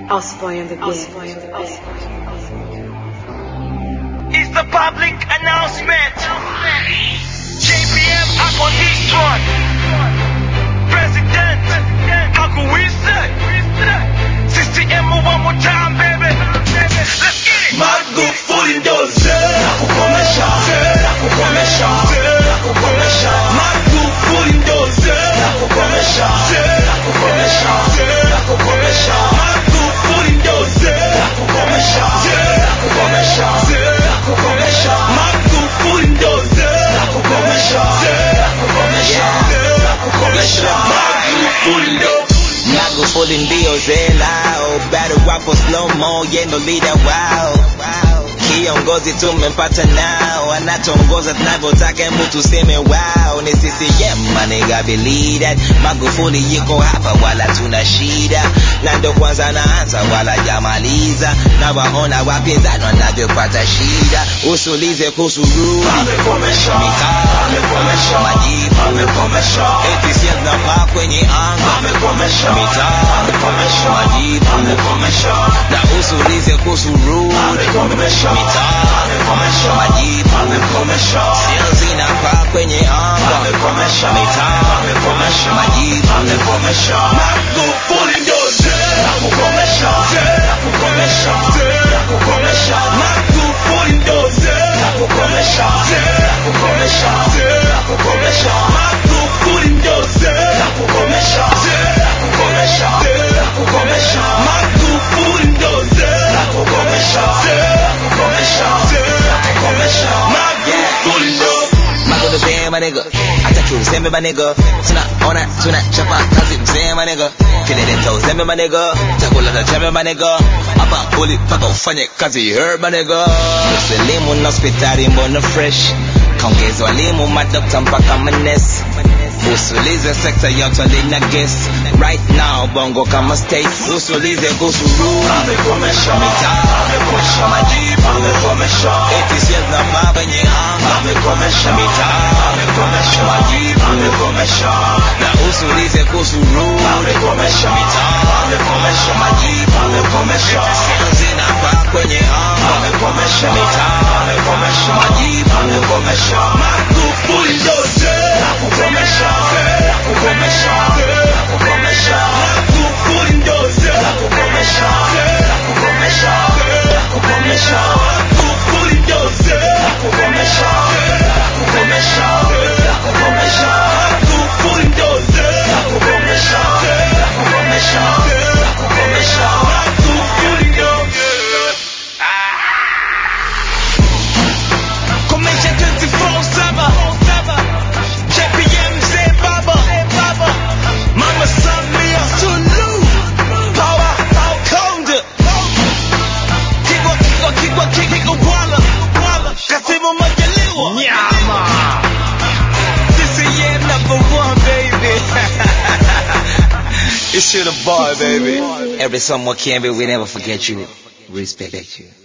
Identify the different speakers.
Speaker 1: Osboy on the beat.
Speaker 2: It's the public announcement. JPM up on this one. President, how can we say? CCM one more time, baby. Let's get it.
Speaker 3: Magufuli ndo zee la kukomesha, la kukomesha, la kukomesha. Magufuli ndo zee la kukomesha, la kukomesha, la kukomesha. Magufuli ndo zee la kukomesha, la kukomesha, la kukomesha. Magufuli ndo zee la kukomesha, la kukomesha, la kukomesha. Magufuli ndo
Speaker 4: Magufuli ndio zelao, battle wapo slow mo, yendo leader wao. Kiongozi tumempata nao, anatongoza tunavyotaka, hebu tuseme wao. Ni CCM maniga believe that Magufuli yuko hapa, wala tuna shida, na ndo kwanza naanza, wala jamaliza, na waona wapinzani wanavyopata shida. Usulize kuhusu Rudi
Speaker 3: amekomesha,
Speaker 4: mitaa,
Speaker 3: amekomesha,
Speaker 4: majibu
Speaker 3: amekomesha.
Speaker 4: ATCL zinapaa kwenye anga
Speaker 3: Amekomesha.
Speaker 4: mitaa
Speaker 3: Amekomesha.
Speaker 4: majibu
Speaker 3: Amekomesha.
Speaker 4: na usulize kuhusu Rudi
Speaker 3: Amekomesha.
Speaker 4: mitaa
Speaker 3: Amekomesha.
Speaker 4: majibu
Speaker 3: Amekomesha.
Speaker 4: sio zinapaa kwenye anga
Speaker 3: Amekomesha.
Speaker 4: mitaa
Speaker 3: Amekomesha.
Speaker 4: majibu
Speaker 3: Amekomesha. Magufuli ndo zee la kukomesha. Zee la kukomesha. Zee la kukomesha. Magufuli ndo zee la kukomesha. Zee la kukomesha. Zee la kukomesha. Magufuli ndo zee la kukomesha. Zee la kukomesha. Zee la kukomesha. Magufuli ndo zee la kukomesha. Zee la kukomesha. Zee la kukomesha. Magufuli ndo
Speaker 4: Mago the same, my nigga. Ataki useme my nigga. Tunaona tunachapa kazi mzee my nigga. Kilele cha uzembe my nigga. Chakula cha chembe my nigga. Hapa ulipaka ufanye kazi her my nigga. Usilimu na hospitali mbona fresh. Kaongeza walimu madokta mpaka manesi. Usulize sekta yote lina guess. Right now bongo kama state. Usulize kuhusu Rudi.
Speaker 3: amekomesha.
Speaker 4: Mitaa.
Speaker 3: Amekomesha.
Speaker 4: Majibu.
Speaker 3: Amekomesha.
Speaker 4: ATCL na baba kwenye anga.
Speaker 3: Amekomesha.
Speaker 4: Mitaa.
Speaker 3: Amekomesha.
Speaker 4: Majibu.
Speaker 3: Amekomesha.
Speaker 4: na usulize kuhusu Rudi
Speaker 3: Amekomesha.
Speaker 4: mitaa
Speaker 3: Amekomesha.
Speaker 4: majibu
Speaker 3: Amekomesha.
Speaker 4: sio zinapaa kwenye anga
Speaker 3: Amekomesha.
Speaker 4: mitaa
Speaker 3: Amekomesha.
Speaker 4: majibu
Speaker 3: Amekomesha. Magufuli ndo zee la kukomesha. Zee la kukomesha. Zee la kukomesha. Magufuli ndo zee la kukomesha. Zee la kukomesha. Zee la kukomesha. Magufuli ndo zee la kukomesha. Zee la kukomesha. Zee la kukomesha. Magufuli ndo zee la kukomesha. Zee la kukomesha. Zee la kukomesha. Magufuli ndo
Speaker 2: Komesha 24/7. JPM Mzee Baba. Mama Samia Suluhu. Power Konde. Kigwa kigwa kigwa kigwa Bwana. Kasimu Majaliwa. Nyama. CCM number one, baby. it's you the boy, baby.
Speaker 4: every summer can be we never forget you respect you